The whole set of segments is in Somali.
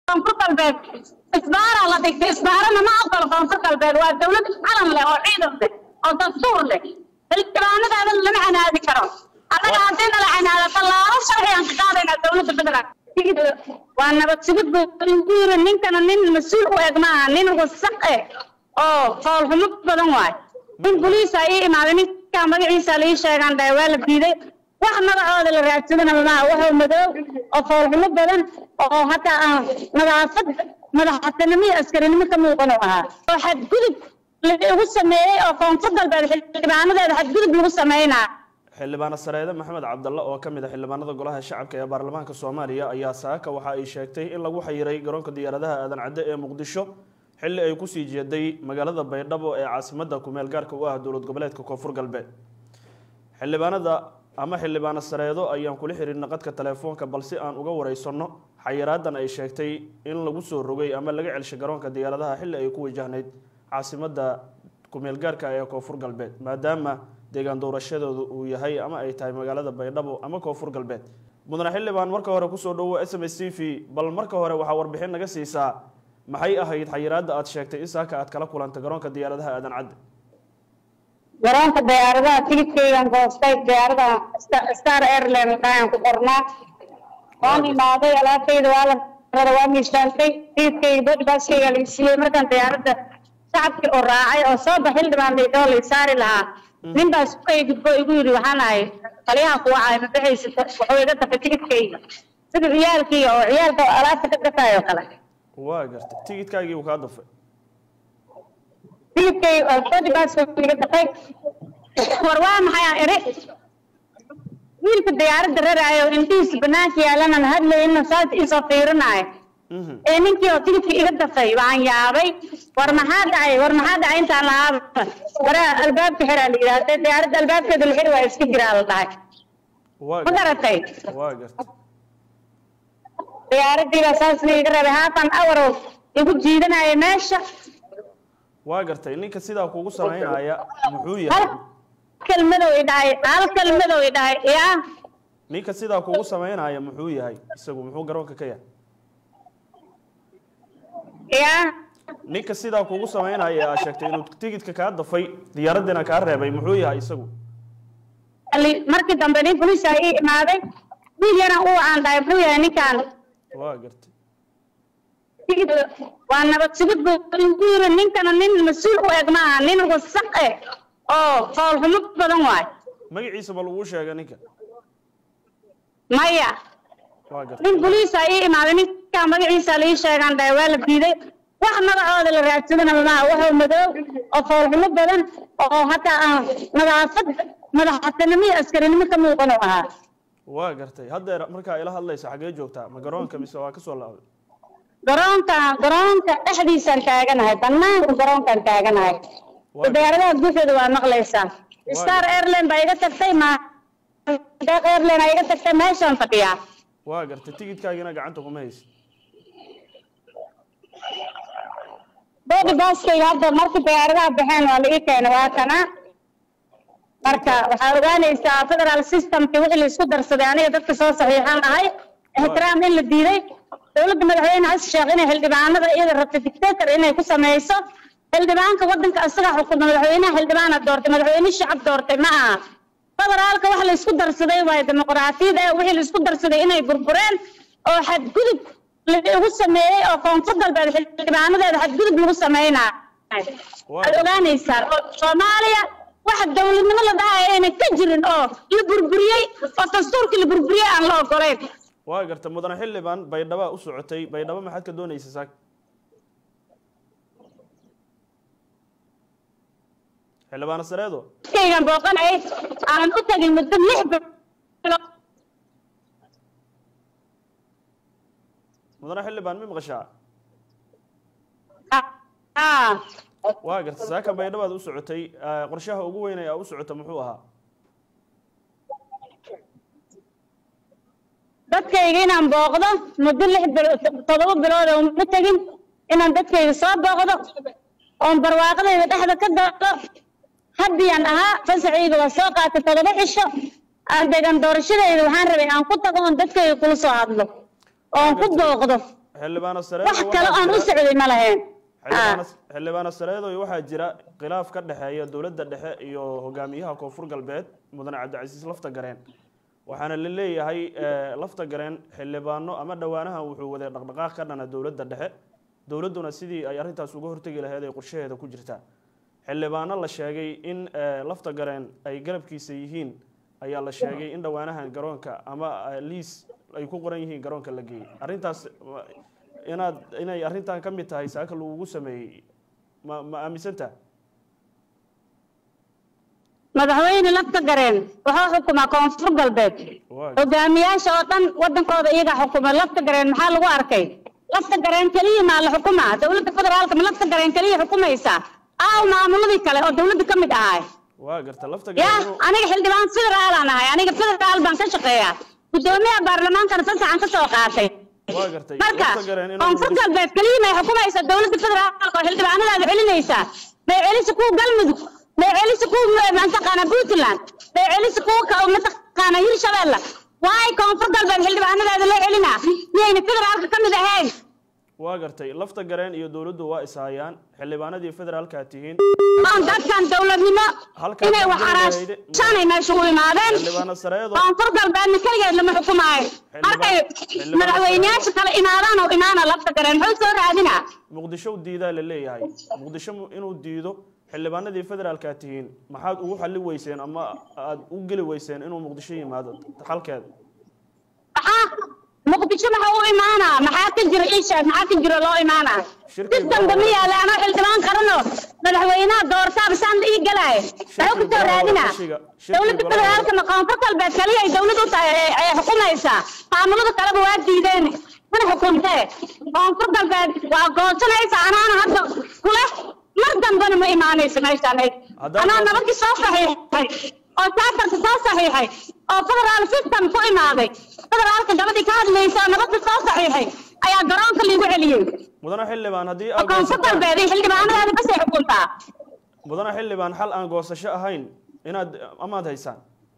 koonfur galbeed isbaaraa la dhigtay isbaarana ma aqbalo koonfur galbeed waa dowlad calan leh oo ciidan leh oo dastuur leh xildhibaanadaada lama canaadi karo annaga haddii nala canaado tallaabo sharci aan ka qaadaynaa dowladda federaalk waa nabad sugid buu igu yiri ninkana nin mas-uul u eg maaha nin wasaq eh oo foolxumo badan waay nin boliisa ii imaaday ninkaa magaciisa la ii sheegaan dhahay waa la diiday wax magacooda la raadsadana maaha wuxuu madow oo foolxumo badan oo hataa aan nadaafad madaxtinimo iyo askarinimo ka muuqan uu ahaa oo xadgudub lagu sameeyey oo koonfur galbeed xildhibaanadeeda xadgudub lagu sameynaa xildhibaane sareede maxamed cabdalle oo ka mid ah xildhibaanada golaha shacabka ee baarlamaanka soomaaliya ayaa saaka waxa ay sheegtay in lagu xayiray garoonka diyaaradaha aadan cadde ee muqdisho xilli ay kusii jeeday magaalada baydhabo ee caasimadda kumeel gaarka u ah dowlad goboleedka koonfur galbeed xildhibaanada ama xildhibaane sareedo ayaan kula xiriirna qadka telefoonka balse aan uga wareysanno xayiraadan ay sheegtay in lagu soo rogay ama laga celshay garoonka diyaaradaha xilli ay ku wajahnayd caasimadda kumeel gaarka ee koonfur galbeed maadaama deegaan doorashadooda uu yahay ama ay tahay magaalada baydhabo ama koonfur galbeed mudane xildhibaan marka hore kusoo dhawo s m s t v bal marka hore waxaa warbixin naga siisaa maxay ahayd xayiraadda aad sheegtay in saaka aad kala kulantay garoonka diyaaradaha aadan cadde garoonka diyaaradaha tigidkeygan goostay diyaarada star airline ayaan ku qornaa waan imaaday alaabtayda waa la rada waa miisaantay tigidkeyga bodbaaskeyga la siiyey markaan diyaaradda shacabkii oo raacay oo soo bax xildhibaan laydhoo lay saari lahaa nin baa sukay gudbo igu yidhi waxaan ahay taliyaha kuwacay ma baxaysa wuxuu iga dafay tigidkeyga sida ciyaalkii oo ciyaalka alaabta ka gataayoo kale waa gartay tigidkaagii uu kaa dafay tigidkeyga oo bodbaaska iga dafay war waa maxay aan iri wiilka diyaaradda raraayo indhihiisa banaanka yaalana hadlayna saas isoo fiirinaayo ee ninkii oo tigidka iga dafay waan yaabay war maxaa dhacay war maxaa dhacay intaan lahaaba waraa albaabka xiraa la yidhaahda diyaaradda albaabkeeda la xiri waa iska jiraa la dhahay waa ma garatay waa gartay diyaaradii baa saas la iga rabay haatan awarow igu jiidanaya meesha waa gartay ninka sidaa kugu samaynaya muxuu hal yahay kelmadow i dhahay hal kelmadow i dhahay yaa ninka sidaa kugu samaynaya muxuu yahay isagu muxuu garoonka ka yahay yaa ninka sidaa kugu samaynaya aa sheegtay inuu tigidka kaa dafay diyaaradiina kaa reebay muxuu yahay isagu Ali- markii dambe nin boliisa ii imaaday wiil yaran u aan dhahay muxuu yahay ninkaan waa gartay tigid waa nabad sugid buu igu yiri ninkana nin mas-uul u eg maaha nin wasaq eh oo foolxumo badan waay magaciisa ma laguu sheegay ninka maya waa gartay nin boliisa ii imaaday ninkaa magaciisa la ii sheegaan dhahay waa la diiday wax magacooda la raadsadana maaha wuxuu madow oo foolxumo badan oo hataa aan nadaafad madaxtinimo iyo askarinimo ka muuqan uu ahaa waa gartay haddeer markaa ila hadlaysa xaggee joogtaa ma garoonka mise waa kasoo laabday garoonka garoonka dhexdiisaan taaganahay banaanka garoonkaan taaganahay Waa- diyaaradaha gudaheeda waa maqlaysaa star airline baa iga tagtay ma deeq airline aa iga tagtay meeshaan fadhiyaa waa gartay tigidkaagina gacanta kuma haysid boodi baaskayga hadda markii diyaaradaha baxeen waa la ii keenay waa kana marka waxaa ogaanaysaa federal systemki wixii la isku darsaday aniga dadka soo saxiixan ahay ixtiraam in la diiday dowladda madaxweyne xasan sheekh inay xildhibaanada iyada rabta dictator inay ku sameyso xildhibaanka wadanka isaga xukuma madaxweynaha xildhibaana doortay madaxweyne shacab doortay ma aha federaalka wax la isku darsaday waaye dimuqraatiyada ee wixii la isku darsaday inay burbureen oo xadgudub lagu sameeyey oo koonfur galbeed xildhibaanadeeda xadgudub lagu sameynaayo waxaad ogaanaysaa oo soomaaliya waxa dowladnimo la dhahayo ayna ka jirin oo la burburiyey oo dastuurkii la burburiyey aan la ogolayn waa gartay mudane xildhibaan baydhaba u socotay baydhabo maxaad ka doonaysa saak xildhibaane sareedo kaygan booqanayay aanan u tagin muddo lix bilood mudane xildhibaan mi maqashaa ah waa gartay saaka baydhabaad u socotay eh, qorshaha ugu weyn ee aa u socota muxuu ahaa dadkayga inaan booqdo muddo lix bilood toddoba bilood oo ma tegin inaan dadkayga soo booqdo oon barwaaqadayda dhexda ka galo haddiyaan ahaa fasaxayga waa soo qaatay toddoba cisho aan degan doorashadayda waxaan rabay aan ku tago oon dadkayga kula soo hadlo oon ku booqdo xildhibaano sareedo wax kale waxaa aan u jira- socday ma lahayn xildhibaano xildhibaano sareedoy waxaa jira khilaaf ka dhexeeya dowladda dhexe iyo hogaamiyaha koonfur galbeed mudane cabdicasiis lafta gareen waxaana la leeyahay eh, lafta gareen xildhibaano ama dhowaanahan wuxuu waday dhaqdhaqaaq ka dhana dowladda dhexe dowladduna sidii ay arrintaas uga hortegi lahayd ay qorshaheeda ku jirtaa xildhibaano la sheegay in eh, lafta gareen ay garabkiisa yihiin ayaa la sheegay in dhowaanahan garoonka ama eh, liis ay ku qoran yihiin garoonka la geeyey arrintaas ma- inaad inay arrintan ka mid tahay saaka lagugu sameeyey ma ma aaminsantaha madaxweyne lafta gareen wuxuu xukumaa koonfur galbeed waa hogaamiyaasha oo dhan wadankooda iyaga xukuma lafta gareen maxaa lagu arkay lafta gareen keliya maa la xukumaa dowladda federaalka ma lafta gareen keliya xukumaysaa aaw maamuladii kale oo dowladda ka mid ahay waa garta lafta ya gareen inuu- aniga xildhibaan federaalaan ahay aniga federaal baan ka shaqeeyaa gudoomiyaha baarlamaankana sasaxan ka soo qaatay waa gartay marka lafta gareen inuu koonfur muqdisho- galbeed keliya may xukumaysa dowladda federaalka oo xildhibaanadaada celinaysaa may celisa kuwa galmudug may celisa kuwa mataqaana puntland may celisa kuwa ka mataqaana hirshabeelle waay koonfur galbeed xildhibaanadaada loo celinaa miyayna federaalka ka mid ahayn waa gartay lafta gareen iyo dowladdu waa ishayaan xildhibaanadii federaalka tihiin oon dadkan dowladnimo Halkaan inay wax waxaan araashanay meesha u imaadeen xildhibaano sareedo koonfur galbeedna keligeed lama xukumaayo markay xildhibaan- madaxweyneyaasha kale imaadaan oo imaana lafta gareen muxuu soo raadinaa muqdisho diidaa la leeyahay muqdisho mu- inuu diido xildhibaanadii federaalka tihiin maxaad ugu xalli weyseen ama aad u geli weyseen inuu muqdisho yimaado xalkeeda maxaa muqdisho maxaa u imaanaa maxaa ka jira ii sheeg maxaa ka jira loo imaanaa Shirki si dambe ma yaala anoo xildhibaan qarano madaxweynaha doortaaba saan ii galaayo maxuu ku soo raadinaa Shirki- shirki dowladda golaha- federaalka ma koonfur galbeed kaliya ay dowlad u tahay ee- ee xukumaysaa maamulada kaleba waa diideen mana xukuntee koonfur galbeed waa goosanaysa anaana hadda kule mar dambena ma imaanayso meeshaan Haddaan anaa goosan- nabadii soo saxiixay oo saafarka soo saxiixay oo federaal system ku imaaday federaalka gabadhii ka hadlaysa oo nabadda soo saxiixay ayaa garoonka liigu celiyey mudane xildhibaan haddii oo aad koonfur goosataan galbeed iyo xildhibaanadaada basay xukuntaa mudane xildhibaan xal aan goosasho ahayn inaad amaad haysaan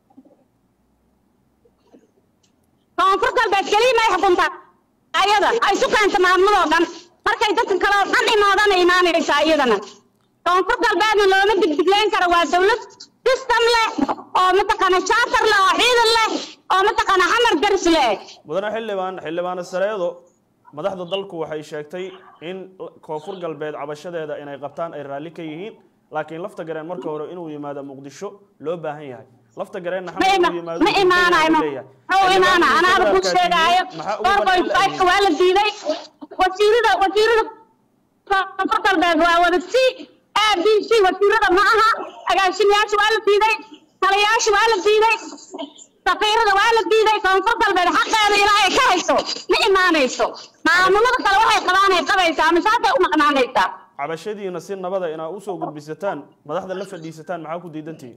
koonfur galbeed keliya may xukuntaa ayada ay isu keenta maamuloo dhan markay dadka kale oo dhan imaadana imaanaysaa iyadana koonfur galbeedna looma digdiglayn karo waa dowlad system leh oo mataqaana charter leh oo ciidan leh oo mataqaana xamar garis leh mudane xildhibaan xildhibaano sareedo madaxda dalku waxay sheegtay in koonfur galbeed cabashadeeda inay qabtaan ay raalli ka yihiin laakiin lafta gareen marka hore inuu yimaado muqdisho loo baahan yahay lafta gareenna ma xamar ima inuu yimaado ma imaanayo ma maxuu imaana anaada ku sheegaayo four point five waa la diiday wasiirada wasiirada koonfur galbeed waa wada c a b c wasiirada ma aha agaasimayaasha waa la diiday taliyayaasha waa la diiday safiirada waa la diiday koonfur galbeed xaqeeda ilaa ay ka hayso ma imaanayso maamulada kale waxay qabaan ay qabaysaa ama saasay u maqnaanaysaa cabashadiina si nabada inaad usoo gudbisataan madaxda la fadhiisataan maxaa ku diidantihiin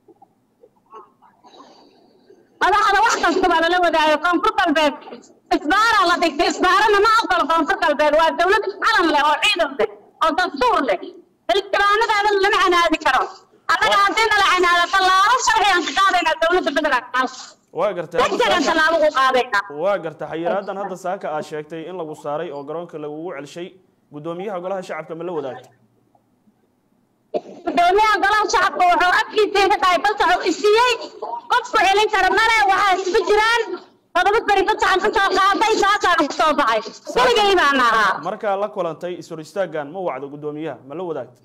madaxda wax kasta baa lala wadaayo koonfur galbeed isbaaraa la dhigtay isbaarana ma ogolo koonfur galbeed waa dowlad calan leh oo ciidan leh oo dastuur leh xildhibaanadaada lama canaadi karo annaga haddii nala canaado tallaabo sharci aan ka qaadaynaa dowladda federaalka waa gartay hadda degdegan saaka- tallaabo u qaadaynaa waa garta xayiraadan hadda saaka aad sheegtay in lagu saaray oo garoonka lagugu celshay guddoomiyaha golaha shacabka ma la wadaagtay gudoomiyaha golaha shacabka wuxuu afkiisa ka tahay fasax u isiiyey qofku celin kara male waxaa isugu jiraan todoba beri fasaxan ka soo qaaday saasaa ku soo baxay keligay baan ahaa markaa la kulantay isor istaagan ma wacdo guddoomiyaha ma la wadaagtay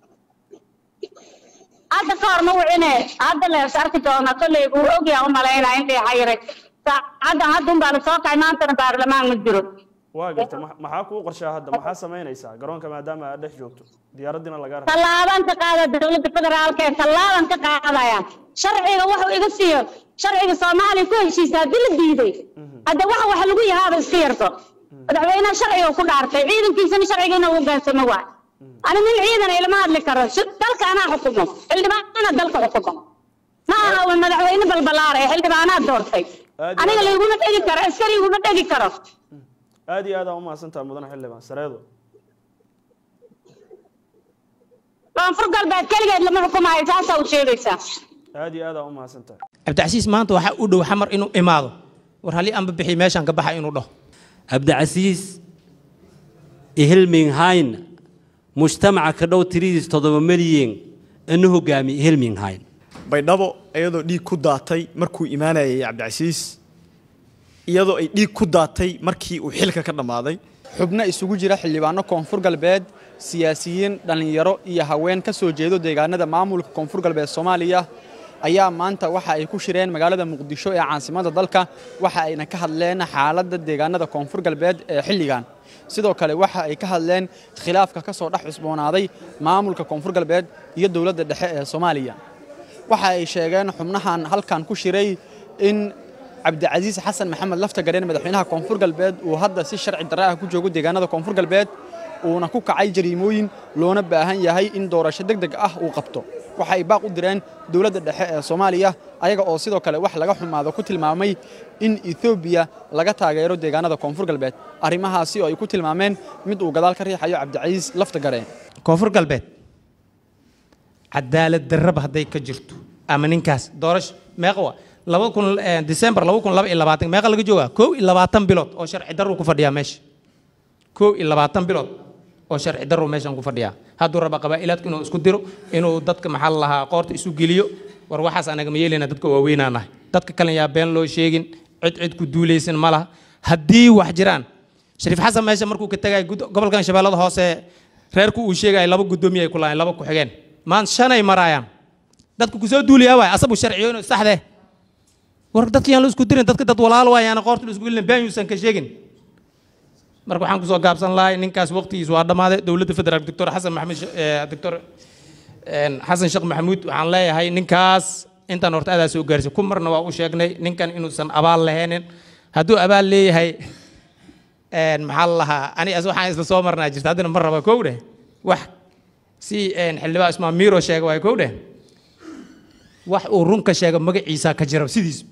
hadda ka hor ma wicine hadda lees arki doona kolley buu ogyaa u malaynaa intay xayiray saacaddan haddun baa lasoo kacay maantana baarlamaan ma jiro waa gartay ma- maxaa kuu qorshaa hadda maxaa samaynaysaa garoonka maadaama aad dhex joogto diyaaradiina lagaa raba tallaaban ka qaada dowladda federaalka ee tallaaban ka qaadaya sharciga wuxuu iga siiyo sharciga soomaaliya ku heshiisa haddii la diiday hadda waxa wax lagu yahaaba iska yarto madaxweynaha sharciga ku dhaartay ciidankiisana sharciga inuu hogaansamo waay ani nin ciidan ilama hadli karo si- dalka anaa xukumo xildhibaanana dalka xukumo ma aha waa madaxweyne balbalaar ee xildhibaanaad doortay Aad iyo aniga aad. layguma dhegi karo askari iguma dhegi karo aad iyo aad aa umahadsantaha mudane xildhibaan sareedo koonfur galbeed keligeed lama xukumaayo saasaa u sheegaysaa aad iyo aad aa umahadsantaha cabdicasiis maanta waxaa u dhow xamar inuu imaado war halii anba bixi meeshaan ka baxa inuu dhaho cabdicasiis ihilminghayn mujtamaca ka dhow tiridiis toddoba milyan ina hogaami ihilminghayn baydhabo iyadoo dhiig ku daatay markuu imaanayay cabdicasiis iyadoo ay dhiig ku daatay markii uu xilka ka dhammaaday xubno isugu jira xildhibaano koonfur galbeed siyaasiyiin dhallinyaro iyo haween ka soo jeedo deegaanada maamulka koonfur galbeed soomaaliya ayaa maanta waxa ay ku shireen magaalada muqdisho ee caasimadda dalka waxa ayna ka hadleen xaaladda deegaanada koonfur galbeed ee xilligan sidoo kale waxa ay ka hadleen khilaafka ka soo dhex cusboonaaday maamulka koonfur galbeed iyo dowladda dhexe ee soomaaliya waxa ay sheegeen xubnahan halkan ku shiray in cabdicasiis xasan maxamed laftagadheen madaxweynaha koonfur galbeed uu hadda si sharci darre ah ku joogo deegaanada koonfur galbeed uuna ku kacay jariimooyin loona baahan yahay in doorasho deg deg ah uu qabto waxa ay baaq u direen dowladda dhexe ee soomaaliya ayaga oo sidoo kale wax laga xumaado ku tilmaamay in etoobiya laga taageero deegaanada koonfur galbeed arrimahaasi oo ay ku tilmaameen mid uu gadaal ka riixayo cabdicasiis laftagareen koonfur galbeed cadaalad darraba hadday ka jirto ama ninkaas doorasho meeqa waa laba kun december laba kun laba iyo labaatan meeqa laga joogaa kow iyo labaatan bilood oo sharci darru ku fadhiyaa meesha kow iyo labaatan bilood oo sharci darru meeshan ku fadhiyaa hadduu raba qabaa'ilaadku inuu isku diro inuu dadka maxaa la lahaa qoorta isu geliyo war waxaas anaga ma yeelayna dadka waaweynaa nahay dadka kale yaa been loo sheegin cid cid ku duulaysan ma laha haddii wax jiraan shariif xasan meesha markuu ka tegay gobolkan shabeellada hoose reerku uu sheegaya laba guddoomiye ay ku lahayn laba ku-xigeen maan shanay maraayaan dadka kusoo duuliyaa waay asabu sharciyo inuu saxdee war dadka yaan la isku dirin dadka dad walaal waayaana qoorta la isku gelin been yuusan ka sheegin marka waxaan kusoo gaabsan lahay ninkaas waqtigiis waa dhammaaday dowladda federaalk doctor xasan maxamed doctor xasan sheekh maxamuud waxaan leeyahay ninkaas intaan horta adaa soo gaarsay ku marna waa u sheegnay ninkan inuusan abaal lahaynin hadduu abaal leeyahay maxaa la lahaa ani as waxaan isla soo marnaa jirta haddana mar raba kow dheh wax si xildhibaan ismaan miiro sheega waay kow dheh wax uu runka sheega magaciisa ka jira sidiisba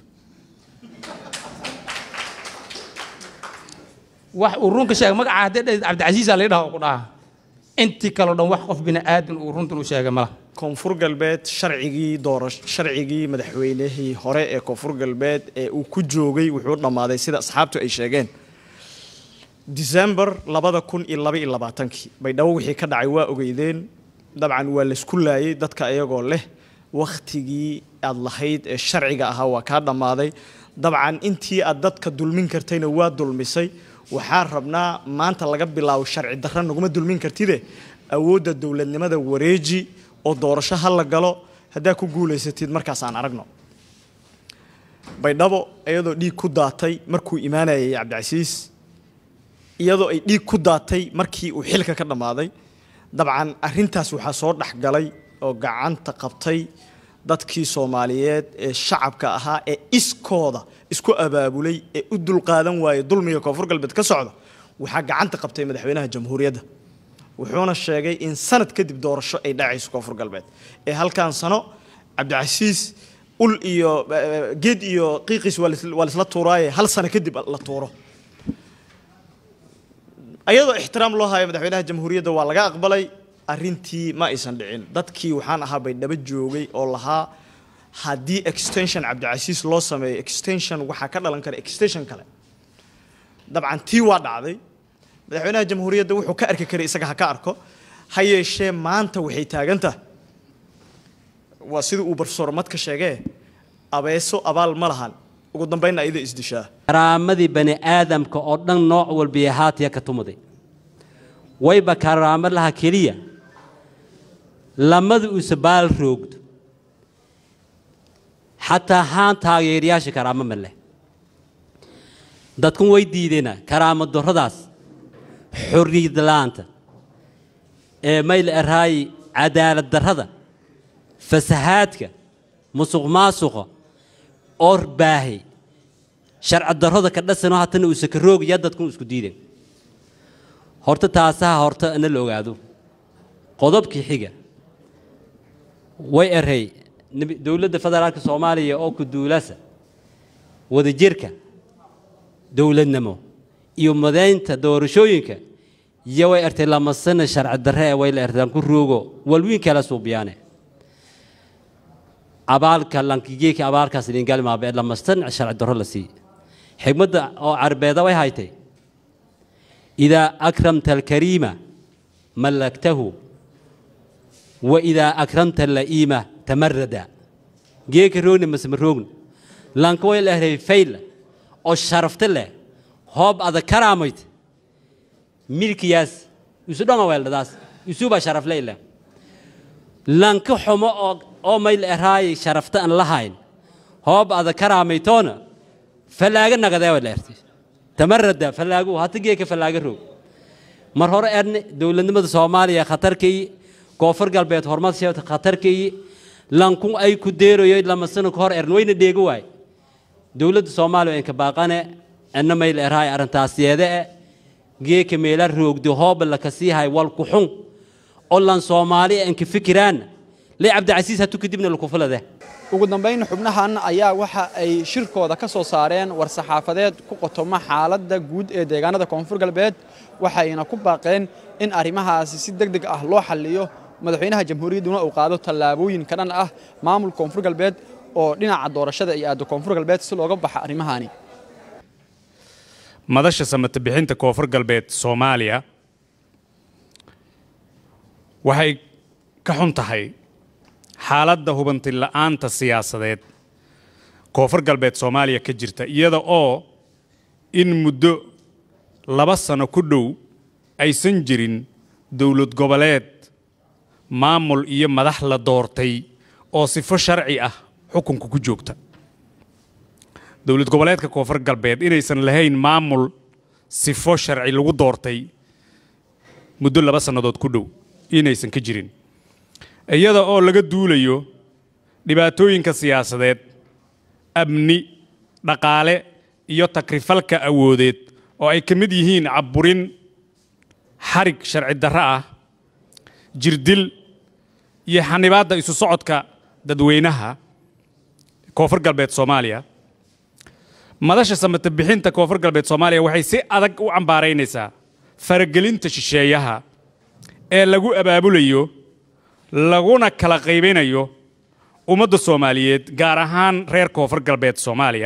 wax uu runka sheega magaca haddii dhahid cabdicasiisa la dhaha ku dhaha intii kaleo dhan wax qof bini aadan uu runtan u sheega mala koonfur galbeed sharcigii doorash sharcigii madaxweynihii hore ee koonfur galbeed ee uu ku joogay wuxuu dhammaaday sida asxaabtu ay sheegeen december labada kun iyo laba iyo labaatankii baydhabo wixii ka dhacay waa ogeydeen dabcan waa laysku laayay dadka iyagoo leh wakhtigii aad lahayd ee sharciga ahaa waa kaa dhammaaday dabcan intii aad dadka dulmin kartayna waa dulmisay waxaa rabnaa maanta laga bilaabo sharci darra naguma dulmin kartide awoodda dowladnimada wareeji oo doorasho ha la galo haddaa ku guulaysatid markaas aan aragno baydhabo iyadoo dhiig ku daatay markuu imaanayay cabdicasiis iyadoo ay dhiig ku daatay markii uu xilka ka dhammaaday dabcan arrintaas waxaa soo dhexgalay oo gacanta qabtay dadkii soomaaliyeed ee shacabka ahaa ee iskooda isku abaabulay ee u dulqaadan waayey dulmiga koonfur galbeed ka socda waxaa gacanta qabtay madaxweynaha jamhuuriyadda wuxuuna sheegay in sanad kadib doorasho ay dhacayso koonfur galbeed ee halkan sano cabdicasiis ul iyo geed iyo qiiqiis waa laisla tuuraaye hal sano kadib la tuuro ayadoo ixtiraam loo hayo madaxweynaha jamhuuriyadda waa laga aqbalay arrintii ma aysan dhicin dadkii waxaan ahaa baydhabo joogay oo lahaa haddii extension cabdicasiis loo sameeyo extension waxaa ka dhalan kara extension kale dabcan tii waa dhacday madaxweynaha jamhuuriyadda wuxuu ka arki karay isaga ha ka arko ha yeeshee maanta waxay taagantaha waa sidii uu barsoor madka sheegee abeeso abaal ma lahan ugu dambaynna ayada isdishaa karaamadii bani aadamka oo dhan nooc walbiya haatiya ka tumaday wayba karaamo laha keliya lamada uuse baal roogdo xataa haan taageerayaasha karaamo ma leh dadkun way diideenaa karaamo darradaas xorriyad la'aanta ee mayl eraayi cadaalad darrada fasahaadka musuq maasuqa oor baahay sharci darrada ka dhasanoo hatana uuse ka roogaya dadkun isku diideen horta taasaha horta na la ogaado qodobkii xiga way erey dowladda federaalka soomaaliya oo ku duulasa wadajirka dowladnimo iyo madaynta doorashooyinka iyo way ertay lamasana sharci darre ee way la ertaan ku roogo walwiin kala suubiyaane abaalka lankigeeka abaalkaas idingalmaabe lamastan sharci darro la sii xigmadda oo carbeeda way haytay idaa akramta alkariima mallaktahu wa idaa akramta alla'iima tamarada geeka roogna masma roogna lanka way lehrey fayla oo sharafta leh hoob ada karaamayt milkiyaas isu dhanga weeldadaas isuba sharaf leyle lanka xumo oo oo may leeraay sharafta aan lahayn hoob ada karaamaytoona falaaga nagadee way leertay tamarada falaagu hata geeka falaaga roog mar hore erne dowladnimada soomaaliya khatarkii koonfur galbeed horumar sheegta khatarkii lankun ay ku deerayo lama sano ka hor ern wayna dheega waay dowladda soomaaliya inka baaqane anna may leerahay arrintaas yeede e geeka meela roogdo hooba laka siihay wal ku xun oo lan soomaali inka fikiraan lee cabdicasiis hatu kadibna lakufulade ugu dambayn xubnahan ayaa waxa ay shirkooda ka soo saareen war-saxaafadeed ku qotoma xaaladda guud ee deegaanada koonfur galbeed waxayna ku baaqeen in arrimahaasi si deg deg ah loo xalliyo madaxweynaha jamhuuriyadduna uu qaado tallaabooyin ka dhan ah maamulka koonfur galbeed oo dhinaca doorashada iyo aado koonfur galbeed si looga baxa arrimahaani madasha samata bixinta koonfur galbeed soomaaliya waxay ka xun tahay xaaladda hubanti la'aanta siyaasadeed koonfur galbeed soomaaliya ka jirta iyada oo in muddo laba sano ku dhow aysan jirin dowlad goboleed maamul iyo madax la doortay oo sifo sharci ah xukunka ku joogta dowlad goboleedka koonfur galbeed inaysan lahayn maamul sifo sharci lagu doortay muddo laba sannadood ku dhow inaysan ka jirin iyada oo laga duulayo dhibaatooyinka siyaasadeed amni dhaqaale iyo takrifalka awoodeed oo ay ka mid yihiin cabburin xarig sharci darro ah jirdil iyo xanibaadda isu socodka dadweynaha koonfur galbeed soomaaliya madasha samata bixinta koonfur galbeed soomaaliya waxay si adag u cambaaraynaysaa faragelinta shisheeyaha ee lagu abaabulayo laguna kala qaybinayo ummadda soomaaliyeed gaar ahaan reer koonfur galbeed soomaaliya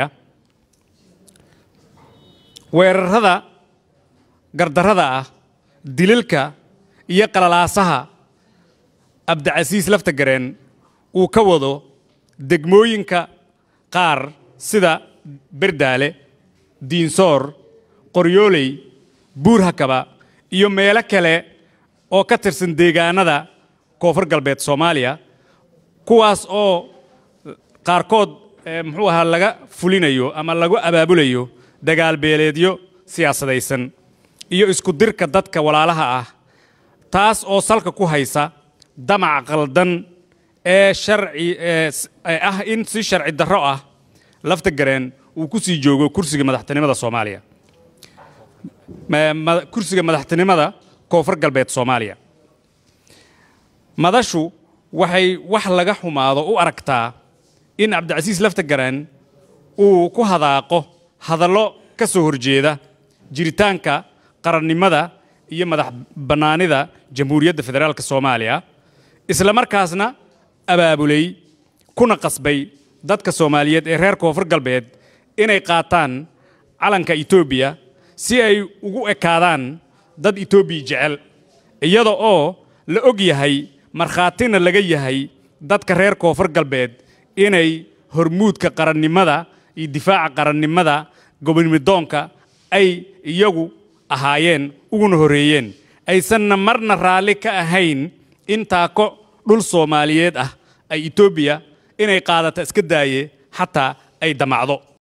weerarada gardarrada ah dililka iyo qalalaasaha abdicasiis laftagareen uu ka wado degmooyinka qaar sida berdaale diinsoor qoryooley buurhakaba iyo meelo kale oo ka tirsan deegaanada koonfur galbeed soomaaliya kuwaas oo qaarkood muxuu ahaa laga fulinayo ama lagu abaabulayo dagaal beeleedyo siyaasadaysan iyo isku dirka dadka walaalaha ah taas oo salka ku haysa damac qaldan ee sharci ee ah in si sharci darro ah lafta gareen uu ku sii joogo kursiga madaxtinimada soomaaliya kursiga madaxtinimada koonfur galbeed soomaaliya madashu waxay wax laga xumaado u aragtaa in cabdicasiis laftagaraan uu ku hadaaqo hadallo ka soo horjeeda jiritaanka qarannimada iyo madax bannaanida jamhuuriyadda federaalk soomaaliya isla markaasna abaabulay kuna qasbay dadka soomaaliyeed ee reer koonfur galbeed inay qaataan calanka etoobiya si ay ugu ekaadaan dad etoobiya jecel iyada oo la og yahay markhaatina laga yahay dadka reer koonfur galbeed inay hormuudka qarannimada iyo difaaca qarannimada gobonimidoonka ay iyagu ahaayeen uguna horreeyeen aysanna marna raalli ka ahayn in taako dhul soomaaliyeed ah ay etoobiya inay qaadata iska daaye xataa ay damacdo